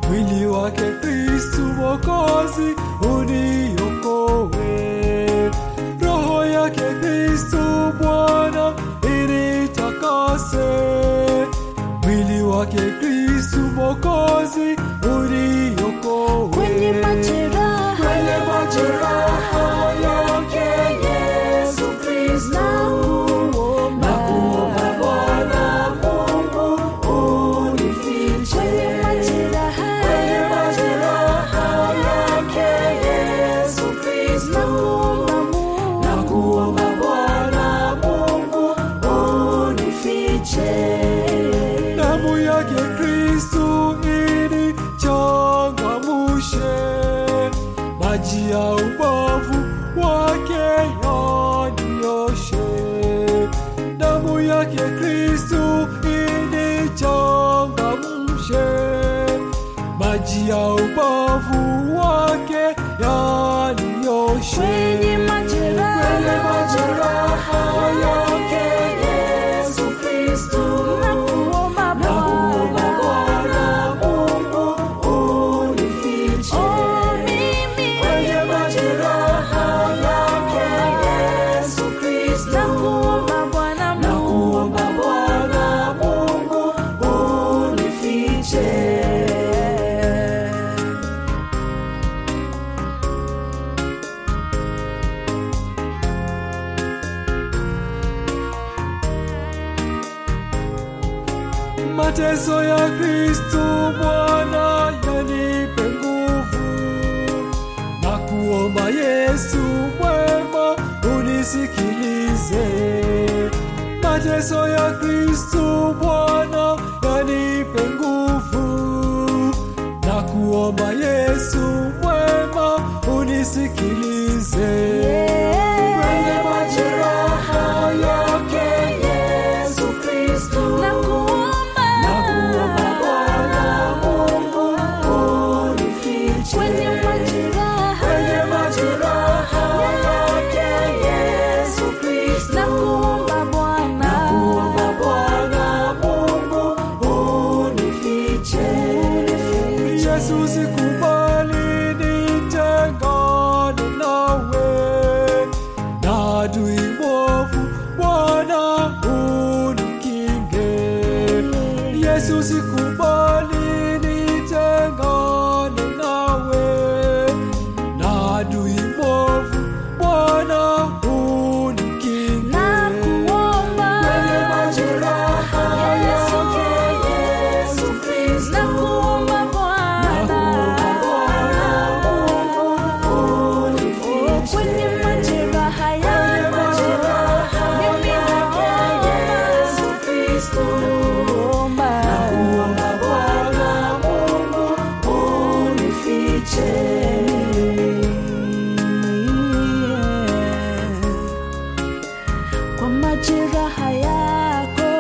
mwili wake Kristu Mwokozi uniokoe. Roho yake Kristu Bwana initakase, mwili wake Kristu Mwokozi uniokoe. kwenye majeraha Kwenye majeraha yake Yesu Kristo nakuomba Nakuomba Bwana Mungu unifiche. kwenye majeraha Kwenye majeraha yake Yesu Kristo nakuomba Mungu Nakuomba Bwana Mungu unifiche. Damu yake Kristo inichangamshe, maji ya ubavu wake yanioshe. Damu yake Kristo inichangamshe, maji ya ubavu wake yanioshe. kwenye majeraha Kwenye majeraha yake Yesu Kristo nakuomba Nakuomba Bwana Mungu unifiche. Oh, mimi Kwenye majeraha yake Yesu Kristo nakuomba Bwana Mungu Nakuomba Bwana Mungu unifiche. Mateso ya Kristo Bwana yanipe nguvu, na kuomba Yesu mwema unisikilize. Mateso ya Kristo Bwana yanipe nguvu, na kuomba Yesu mwema unisikilize. Kwenye majeraha yake Yesu Kristo nakuomba Nakuomba Bwana Mungu unifiche. kwenye majeraha Kwenye majeraha yake Yesu Kristo. nakuomba Bwana Nakuomba Bwana Mungu unifiche. Yesu sikubali nitengane nawe na adui mwovu Bwana unikinge. Yesu sikubali nitengane nawe na adui mwovu Bwana unikinge. nakuomba Kwenye majeraha yake Yesu Kristo. nakuomba Bwana kwenye majeraha yangu mimi nakuomba kwa majeraha yako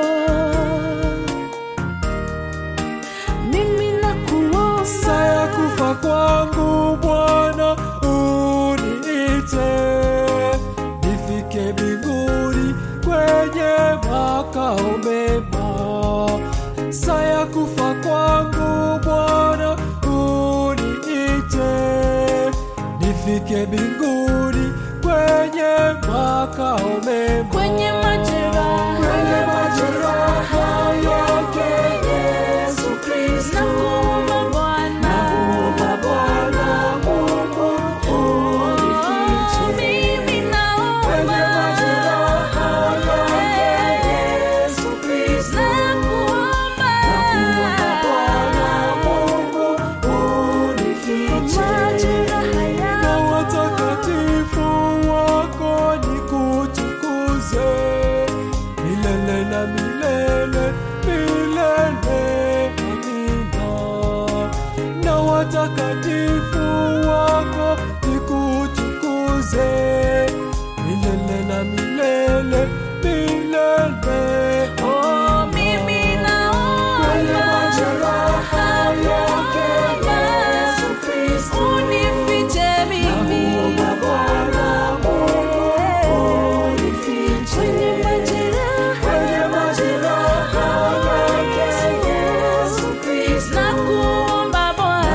mimi nakuomba Saya kufa kwangu Bwana uniite, nifike mbinguni kwenye makao mema. Saya kufa kwangu Bwana uniite, nifike mbinguni kwenye makao mema. kwenye majeraha Kwenye majeraha yake Yesu Kristo. nakuomba Bwana Nakuomba Bwana Mungu unifiche. mimi naomba Kwenye majeraha yake Yesu Kristo. nakuomba Nakuomba Bwana Mungu unifiche. majeraha Na yangu watakatifu wako nikutukuze milele na milele milele, amina. Na watakatifu wako nikutukuze milele na milele milele, Oh, mimi Kwenye naomba majeraha yake Yesu Kristo. unifiche mimi Nakuomba Bwana Mungu unifiche. kwenye majeraha Kwenye majeraha yake Yesu Kristo. nakuomba Bwana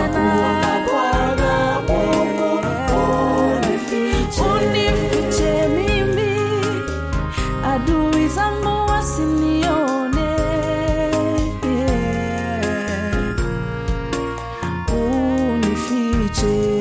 utakatifu